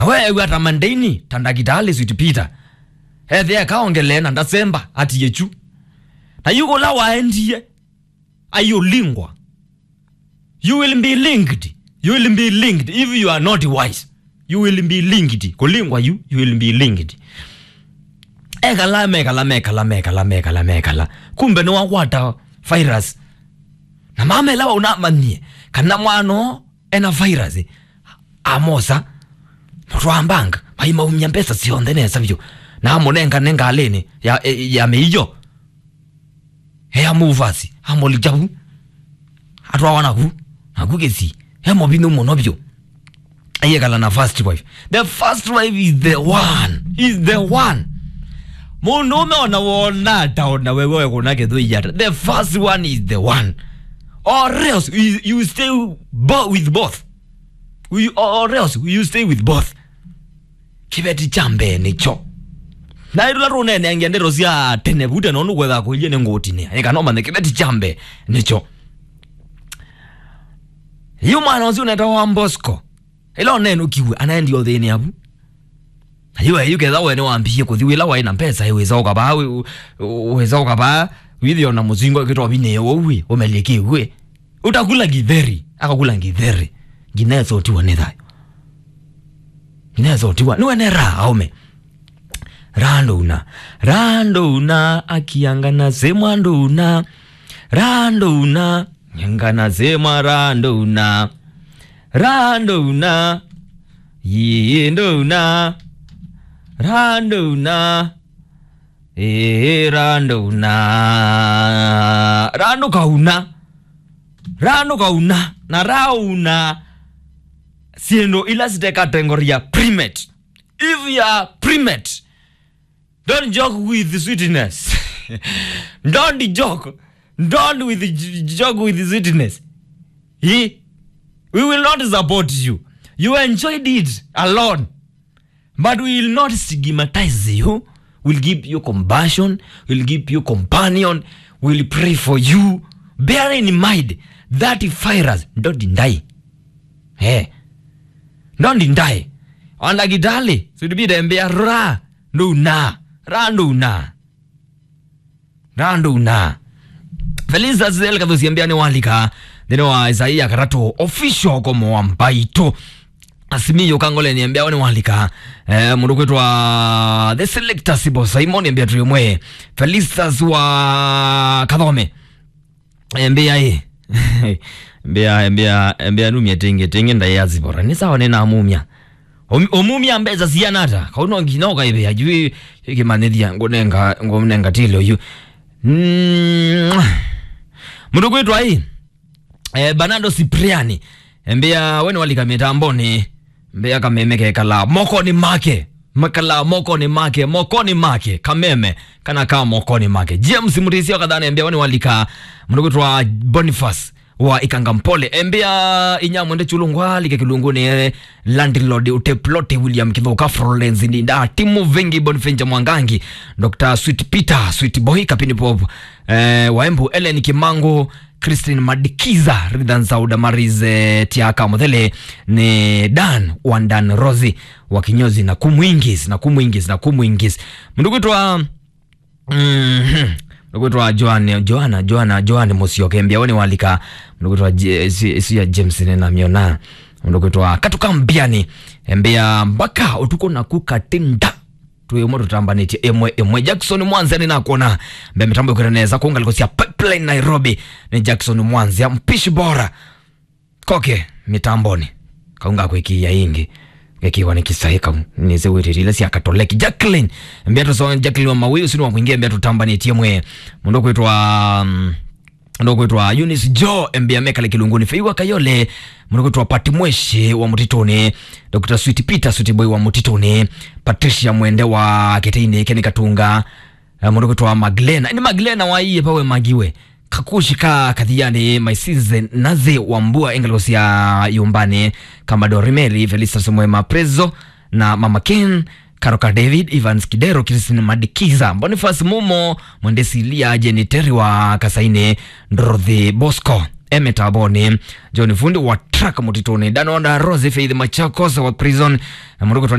wewe ata mandaini tandagitali sweet peter hethe kaongele na ndasemba ati yechu na yuko la waendie ayolingwa you will be linked you will be linked if you are not wise you will be linked kulingwa you you will be linked ekala mekala mekala mekala mekala mekala kumbe ni wakwata virus na mamela unamanie kana mwano ena virus amosa rwambanga maimaumya mbesa sionthe nesa vyu namunenga nengalini ya, ya meiyo heya muvasi amolijavu atwawa naku naku kesi hemobinu muno vyu ayekala na first wife the first wife is the one is the one mundu umeona wona taona wewe kuna kethu iyata the first one is the one or else you, you stay bo with both you, or else you stay with both kibeti cha mbee nicho nairula runene angiendero cia tene vute nonu gwetha kuilie ni ngutini ikanomane kibeti cha mbee nicho yu mwana ucio uneta wa mbosco ila onene ukiwe anaendi othini avu ayuwe yuketha wene wambie kuthi wila waina mpesa iwisa ukava wisa ukava withio na muzingo kitwa vineo uwi umelie kiwe utakula githeri akakula githeri ginezotiwa ni thayo ginezotiwa niwene raha aume randuna randuna akiangana semwa nduna randuna nyangana semwa randuna randuna yiye nduna randuna ee randuna randu kauna randu kauna na rauna siendo ila site category ya primate if you are primate don't joke with sweetness don't joke don't with joke with sweetness he, we will not support you you enjoyed it alone but we will not stigmatize you we'll give you compassion we'll give you companion we'll pray for you bear in mind that virus don't die hey. don't die ondagitali sudibidembea ra nduna ra nduna ra nduna felisa zel kathusiambia ni walika thini wa isaia karatu official komo wa mbaito asimiyo kangole niambia wani walika eh, mundu kwitwa the selector sibo simon niambia tulimwe felistas wa kathome mbia i mbia mbia mbia numia tenge tenge ndayazibora ni sawa nina mumia omumia mbeza sianata kauno nginoka ibe ajui kimanithia ngunenga ngunenga tilo yu mm. mundu kwitwa i eh, banado cipriani mbia weni walika mitamboni mbia kameme kekala mokoni make makala mokoni make mokoni make kameme kana kaa mokoni make james murisio kadhana mbia weni walika mndukwitwa boniface wa ikangampole embia inyamwende chulungwa like kilunguni landlord uteplote william kithuka florence ndinda timu vengi bonfenja mwangangi dr sweet peter sweet boy kapini pop eh, waembu ellen kimangu christine madikiza ridhan sauda marize tiaka muthele ni dan wandan rosi wa kinyozi na kumwingis na kumwingis na kumwingis mndukwitwa mm-hmm ndukwitwa joan joana joana joan musioke mbia woni walika ndukwitwa sia james nenamiona ndukwitwa katuka mbiani mbia mpaka utuko nakukatinda tuyemo tutambanĩtie ĩmwe ĩmwe jackson mwanzia nĩ nakuona mbea mitambo ĩkĩreneza kuungaliko cia pipeline nairobi nĩ jackson mwanzia mpishi bora koke mitamboni kaunga kwĩkia ingi gekiwa ni kisaika nizewiririle cia katoleki jacklin mbia tuso jacklin wa mawi usini wa kuingia mbia tutambanĩtie mwe mundu kwitwa um, mundu kwitwa Eunice Jo mbia mekale kilunguni feiwa kayole mundu kwitwa Pati Mweshi wa mutituni Dr. Sweet Peter Sweet Boy wa mutituni Patricia Mwende wa Kiteini Keni Katunga uh, mundu kwitwa Maglena ni Maglena wa iye pawe magiwe kakushika kathiani maisize naze wambua engalosi ya yumbani kama dorimeli felistas mwema prezo na mama ken karoka david evans kidero kristin madikiza bonifas mumo mwendesi lia jeniteri wa kasaine ndrodhi bosco emetaboni john fundi wa track mutituni danonda rose faith machakos wa prison na muruko